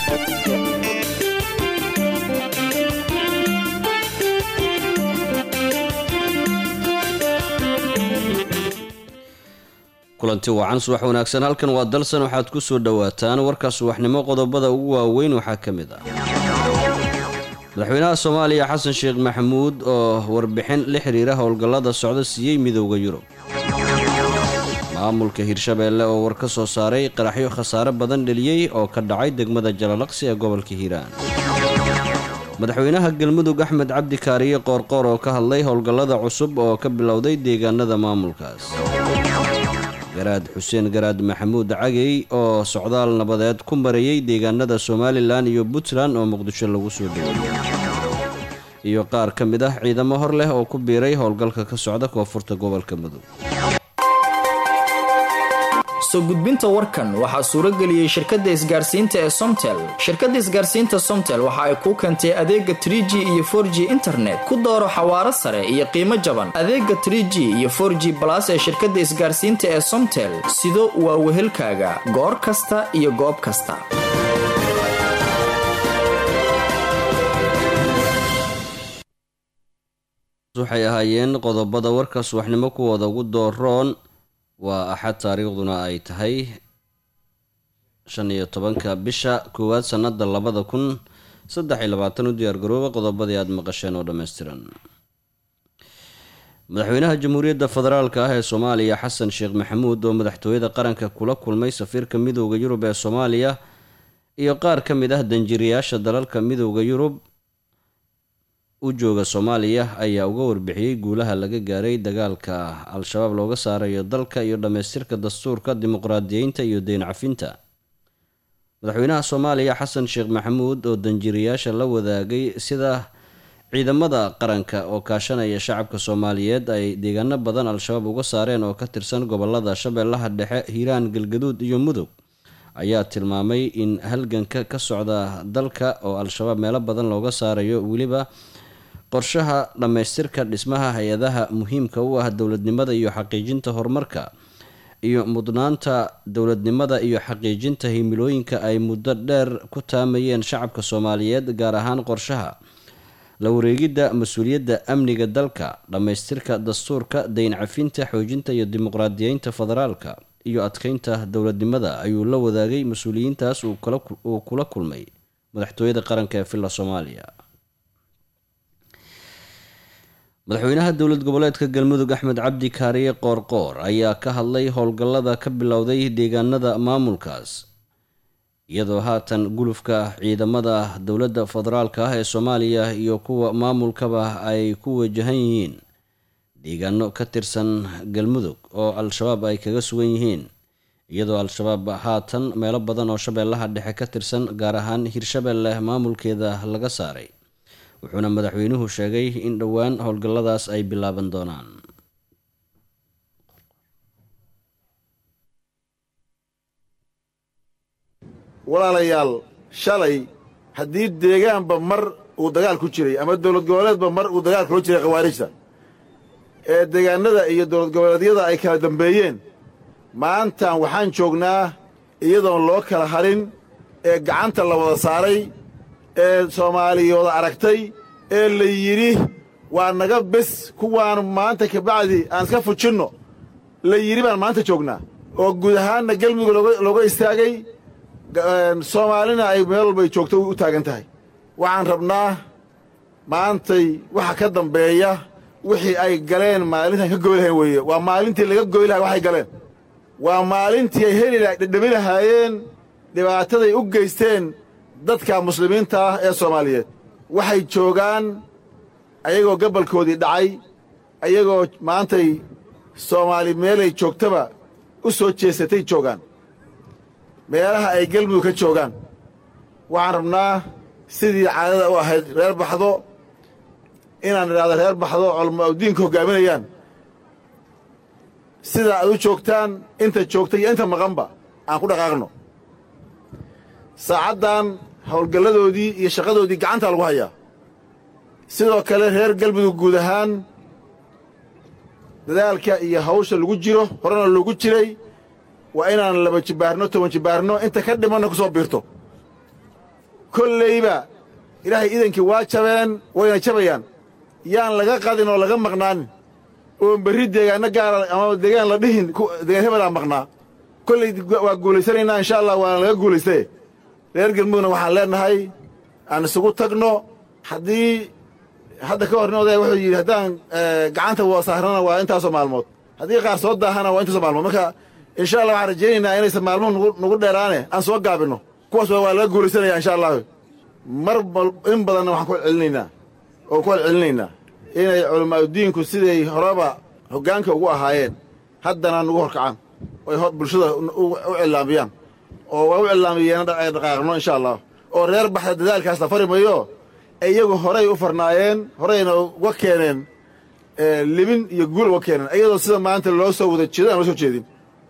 kulanti wacan subax wanaagsan halkan waa dalsan waxaad ku soo dhowaataan warka subaxnimo qodobada ugu waaweyn waxaa ka mid ah madaxweynaha soomaaliya xasan sheekh maxamuud oo warbixin la xiriira howlgallada socda siiyey midowda yurub maamulka hirshabeelle oo war ka soo saaray qaraxyo khasaare badan dheliyey oo ka dhacay degmada jalalaqsi ee gobolka hiiraan madaxweynaha galmudug axmed cabdi kaariye qoorqoor oo ka hadlay howlgallada cusub oo ka bilowday deegaanada maamulkaas garaad xuseen garaad maxamuud cagey oo socdaal nabadeed ku marayey deegaanada somalilan iyo puntland oo muqdisho lagu soo dhoweeyey iyo qaar ka mid ah ciidamo hor leh oo ku biiray howlgalka ka socda koonfurta gobolka mudug soo gudbinta warkan waxaa suurageliyey shirkadda isgaarsiinta ee somtel shirkadda isgaarsiinta somtel waxa ay kuu keentay adeega trie g iyo for g internet ku dooro xawaaro sare iyo qiimo jaban adeega trie g iyo for g balas ee shirkadda isgaarsiinta ee somtel sido waa wehelkaaga goor kasta iyo goob kasta waxay ahaayeen qodobada warka subaxnimo kuwooda ugu dooroon waa axad taariikhduna ay tahay shan iyo tobanka bisha koowaad sannada labada kun saddex iyo labaatan u diyaargarooba qodobadii aada maqasheen oo dhammaystiran madaxweynaha jamhuuriyadda federaalka ah ee soomaaliya xasan sheekh maxamuud oo madaxtooyada qaranka kula kulmay safiirka midowda yurub ee soomaaliya iyo qaar ka mid ah danjiriyaasha dalalka midowda yurub u jooga soomaaliya ayaa uga warbixiyey guulaha laga gaaray dagaalka al-shabaab looga saarayo dalka iyo dhammaystirka dastuurka dimuqraadiyeynta iyo deyn cafinta madaxweynaha soomaaliya xasan sheekh maxamuud oo danjiriyaasha la wadaagay sida ciidamada qaranka oo kaashanaya shacabka soomaaliyeed ay deegaano badan al-shabaab uga saareen oo ka tirsan gobolada shabeellaha dhexe hiiraan galgaduud iyo mudug ayaa tilmaamay in halganka ka socda dalka oo al-shabaab meelo badan looga saarayo weliba qorshaha dhammaystirka dhismaha hay-adaha muhiimka u ah dowladnimada iyo xaqiijinta horumarka iyo mudnaanta dowladnimada iyo xaqiijinta himilooyinka ay muddo dheer ku taamayeen shacabka soomaaliyeed gaar ahaan qorshaha la wareegidda mas-uuliyadda amniga dalka dhammaystirka dastuurka deyn cafinta xoojinta iyo dimuqraadiyeynta federaalka iyo adkeynta dowladnimada ayuu la wadaagay mas-uuliyiintaas uu kula kulmay madaxtooyada qaranka ee villa soomaaliya madaxweynaha dowlad goboleedka galmudug axmed cabdi kaariye qoorqoor ayaa ka hadlay howlgallada ka bilowday deegaanada maamulkaas iyadoo haatan gulufka ciidamada dowladda federaalka ah ee soomaaliya iyo kuwa maamulkaba ay ku wajahan yihiin deegaano ka tirsan galmudug oo al-shabaab ay kaga sugan yihiin iyadoo al-shabaab haatan meelo badan oo shabeellaha dhexe ka tirsan gaar ahaan hirshabeelle maamulkeeda laga saaray wuxuuna madaxweynuhu sheegay in dhowaan howlgalladaas ay bilaaban doonaan walaalayaal shalay haddii deegaanba mar uu dagaal ku jiray ama dowlad goboleedba mar uu dagaal kula jiray khawaarijta ee deegaannada iyo dowlad goboleedyada ay kala dambeeyeen maantan waxaan joognaa iyadoon loo kala harin ee gacanta la wada saaray ee soomaaliyooda aragtay ee la yidhi waa naga bes kuwaan maanta kabacdi aan iska fujinno la yidhi baan maanta joognaa oo guud ahaanna gelmudug looga istaagay soomaalina ay meel walbay joogto u taagan tahay waxaan rabnaa maantay waxa ka dambeeya wixii ay galeen maalintaan ka goy lahayn weeye waa maalintii laga goy lahay waxay galeen waa maalintii ay heli dhedhami lahaayeen dhibaataday u geysteen dadka muslimiinta ah ee soomaaliyeed waxay joogaan ayagoo gabalkoodii dhacay ayagoo maantay soomaali meelay joogtaba u soo jeesatay joogaan meelaha ay gelmudug ka joogaan waxaan rabnaa sidii caadada u ahayd reer baxdo inaan idhahdo reer baxdo culmo diinka hoggaaminayaan sidaa aad u joogtaan inta joogta iyo inta maqanba aan ku dhaqaaqno saacaddan howlgalladoodii iyo shaqadoodii gacantaa lagu hayaa sidoo kale reer galmudug guud ahaan dadaalka iyo hawsha lagu jiro horena loogu jiray waa inaan laba jibbaarno toban jibbaarno inta ka dhimanna ku soo biirto kollayba ilaahay idankii waa jabeen wayna jabayaan yaan laga qadin oo laga maqnaanin oon berri deegaanno gaara ama deegaan la dhihin deegaan hebelaa maqnaa kollay waa guulaysanaynaa insha allah waana laga guulaystaye reer galmudugna waxaan leennahay aan isugu tagno haddii hadda ka hornin odaya wuxuu yidhi haddaan gacanta saarnana waa intaasoo maalmood haddii qaar soo daahana waa intaasoo maalmood marka insha allah waxaan rajaynaynaa inaysan maalmuhu nagu dheeraane aan soo gaabinno kuwaas waa laga guulaysanaya insha allah mar in badanna waxaan ku celcelinaynaa oo ku celcelinaynaa inay culamaauddiinku siday horeba hoggaanka ugu ahaayeen haddana nagu horkacaan oy bulshada u cillaamiyaan oo waa u cillaamiyeen ay dhaqaaqno insha allah oo reer baxda dadaalkaas la fari mayo iyagu horay u farnaayeen horayna uga keeneen libin iyo guul uga keeneen iyadoo sida maanta loo soo wada jeedo aan loo soo jeedin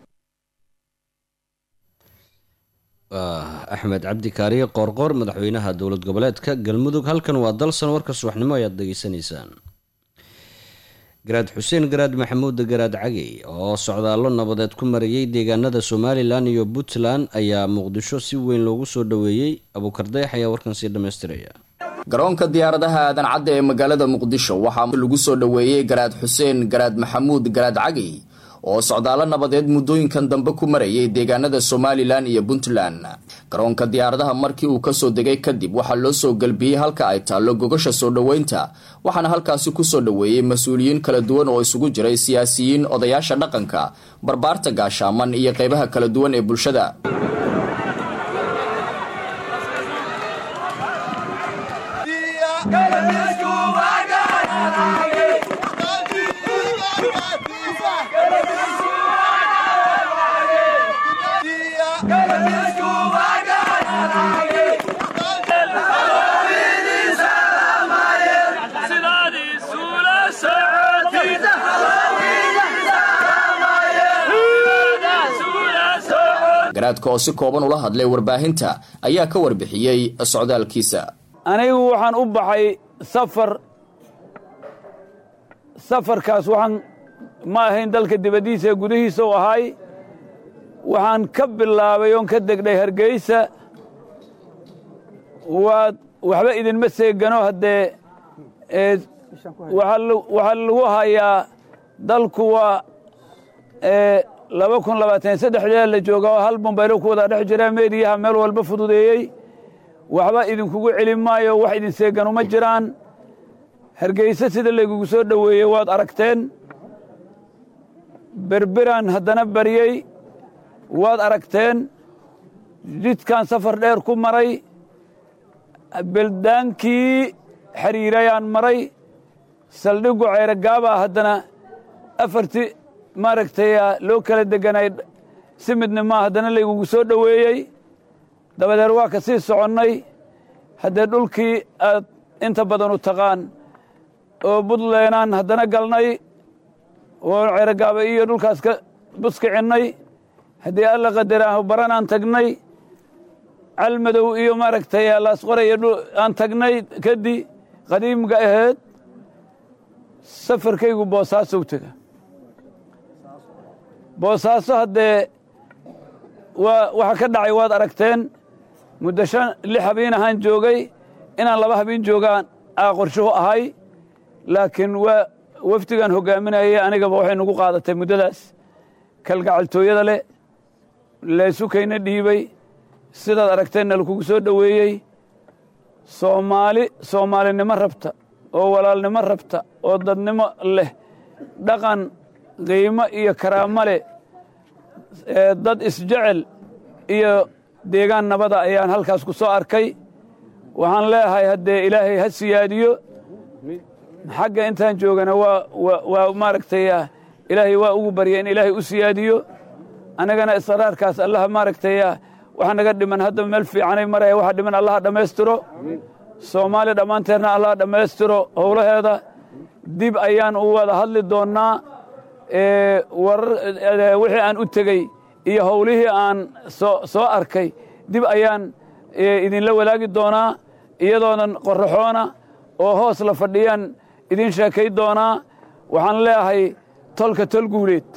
axmed cabdi kaariye qoorqoor madaxweynaha dowlad goboleedka galmudug halkan waa dalsan warka subaxnimo ayaad degeysanaysaan garaad xuseen garaad maxamuud garaad cagey oo socdaallo nabadeed ku marayay deegaanada somalilan iyo puntland ayaa muqdisho si weyn loogu soo dhoweeyey abuukardeex ayaa warkan sii dhammaystiraya garoonka diyaaradaha aadan cadda ee magaalada muqdisho waxaa lagu soo dhoweeyey garaad xuseen garaad maxamuud garaad cagey oo socdaallo nabadeed muddooyinkan dambe ku marayay deegaanada somalilan iyo puntland garoonka diyaaradaha markii uu kasoo degay kadib waxaa loo soo gelbiyey halka ay taallo gogasha soo dhoweynta waxaana halkaasi kusoo dhoweeyey mas-uuliyiin kala duwan oo isugu jiray siyaasiyiin odayaasha dhaqanka barbaarta gaashaaman iyo qeybaha kala duwan ee bulshada garaadka oo si kooban ula hadlay warbaahinta ayaa ka warbixiyey socdaalkiisa anigu waxaan u baxay safar safarkaas waxaan ma ahayn dalka dibaddiisa ee gudihiisa u ahay waxaan ka bilaabay oon ka degdhay hargeysa waad waxba idinma seegano haddee waxaa lagu hayaa dalku waa laba kun labaatan saddexdee la jooga oo hal bambaylo ku wada dhex jira meediyaha meel walba fududeeyey waxba idinkugu celin maayo wax idin seeganu ma jiraan hargeyse sida laygugu soo dhoweeyey waad aragteen berberaan haddana baryey waad aragteen jidkan safar dheer ku maray beldaankii xiriirayaan maray saldhigu ceyrogaabaa haddana afartii maaragtay loo kala deganay si midnimaa haddana laygugu soo dhoweeyey dabadeed waa ka sii soconnay haddee dhulkii aad inta badan u taqaan oo buntlandaan haddana galnay oo cerogaaba iyo dhulkaas ka buskicinnay haddii alla qadaraahu baranaan tagnay calmadow iyo maaragtay laasqoraya aan tagnay kadi qadiimga ahayd safarkaygu boosaasow tega boosaaso haddee waa waxa ka dhacay waad aragteen muddo shan lix habiin ahaan joogay inaan laba habiin joogaan aa qorshuhu ahay laakiin waa wafdigan hoggaaminayay anigaba waxay nagu qaadatay muddadaas kalgacaltooyada leh laysukayna dhiibay sidaad aragteenna lakugu soo dhoweeyey soomaali soomaalinimo rabta oo walaalnimo rabta oo dadnimo leh dhaqan qiimo iyo karaamo leh dad isjecel iyo deegaan nabada ayaan halkaas ku soo arkay waxaan leeyahay haddee ilaahay ha siyaadiyo xagga intaan joogana waa maaragtay ilaahay waa ugu barya in ilaahay u siyaadiyo annagana israarkaas allaha maaragtay waxa naga dhiman hadda meel fiicanay maraya waxa dhiman allaha dhammaystiro soomaali dhammaanteedna allaha dhammaystiro howlaheeda dib ayaan u wada hadli doonnaa wixii aan u tegey iyo howlihii aan soo arkay dib ayaan idinla wadaagi doonaa iyadoonan qorraxoona oo hoos la fadhiyaan idin sheekay doonaa waxaan leeyahay tolka tol guuleed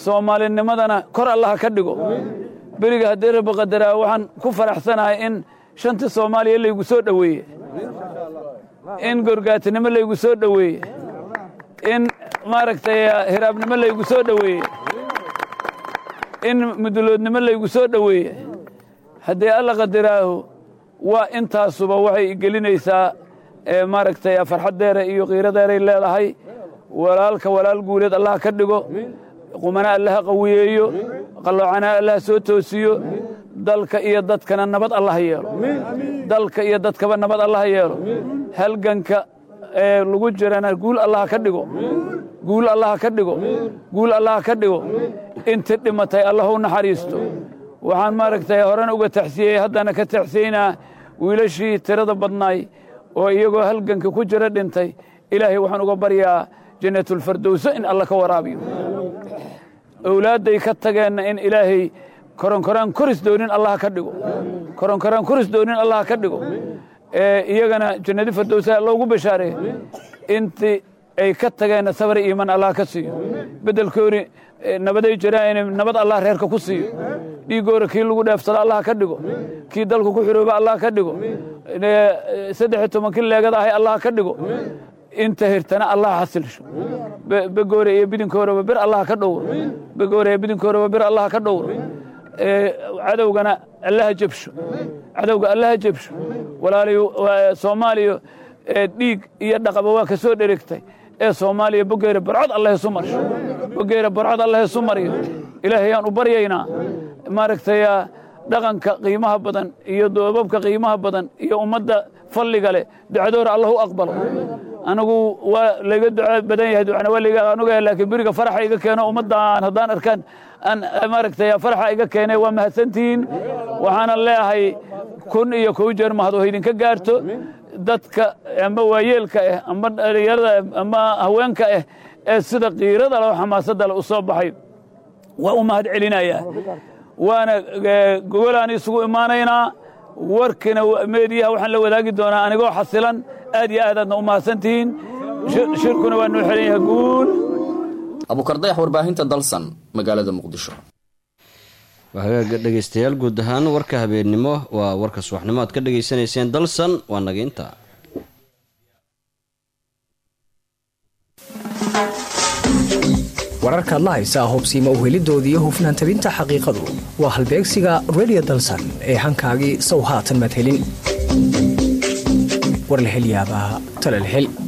soomaalinimadana kor allaha ka dhigo beriga haddii rabbi qadaraa waxaan ku faraxsanahay in shantii soomaaliya laygu soo dhoweeye in gorgaatinimo laygu soo dhoweeye in maaragtay hiraabnimo laygu soo dhoweeye in muduloodnimo laygu soo dhoweeye haddii alla qadiraahu waa intaasuba waxay gelinaysaa maaragtay farxaddeera iyo qiiradeeray leedahay walaalka walaal guuleed allaha ka dhigo qumana allaha qawiyeeyo qalloocana allaha soo toosiyo dalka iyo dadkana nabad allaha yeelo dalka iyo dadkaba nabad allaha yeelo halganka ee lagu jirana guul allaha ka dhigo guul allaha ka dhigo guul allaha ka dhigo inti dhimatay allah u naxariisto waxaan maaragtay horena uga taxsiyey haddana ka taxsiyeynaa wiilashii tirada badnaay oo iyagoo halganka ku jira dhintay ilaahay waxaan uga baryaa jannatulfardowso in alla ka waraabiyo owlaadday ka tageenna in ilaahay koronkoraan koris doonin allah ka dhigo koronkoraan koris doonin allah ka dhigo iyagana jannadi fardowsa loogu bashaareeyo intii ay ka tageenna sabar iiman allah ka siiyo beddelkoori nabaday jiraan in nabad allah reerka ku siiyo dhiigoora kii lagu dheefsado allah ka dhigo kii dalku ku xirooba allah ka dhigo saddex iyo tobankii leegada ahay allah ka dhigo inta hirtana allah xasilsho begoore iyo bidinkooraba bir allah ka dhowro begoore iyo bidinkooraba bir allah ka dhowro cadowgana allaha jebsho cadowga allaha jebsho walaalayo soomaaliya dhiig iyo dhaqaba waa ka soo dheregtay ee soomaaliya bogeere barcod allah isu marsho bogeere barcod allah isu maryo ilaahayaan u baryaynaa maaragtay dhaqanka qiimaha badan iyo doobabka qiimaha badan iyo ummadda falliga leh ducadoora allah u aqbalo anigu waa layga duco badan yahay ducana waa layga anuga laakiin beriga faraxa iga keeno ummaddaan haddaan arkaan aan maaragtay faraxa iga keenay waa mahadsantihiin waxaana leeyahay kun iyo kow jeer mahad oo idinka gaarto dadka amba waayeelka ah amba dhalinyarada ama haweenka ah ee sida qiirada leh oo xamaasadda leh u soo baxay waa u mahad celinayaa waana gogolaan isugu imaanaynaa warkina meediyaha waxaan la wadaagi doonaa anigoo xasilan aad iyo aad aadna u mahadsantihiin shirkuna waa noo xelan yahay guul abukardayax warbaahinta dalsan magaalada muqdisho hagaaga dhegaystayaal guud ahaan warka habeennimo waa warka subaxnimo aad ka dhegaysanayseen dalsan waa naga intaa wararkaad la haysaa hubsiima uhelidoodii hufnaan tabinta xaqiiqadu waa halbeegsiga redio dalsan ee hankaagii sow haatan maad helin war la hel yaabaa talal hel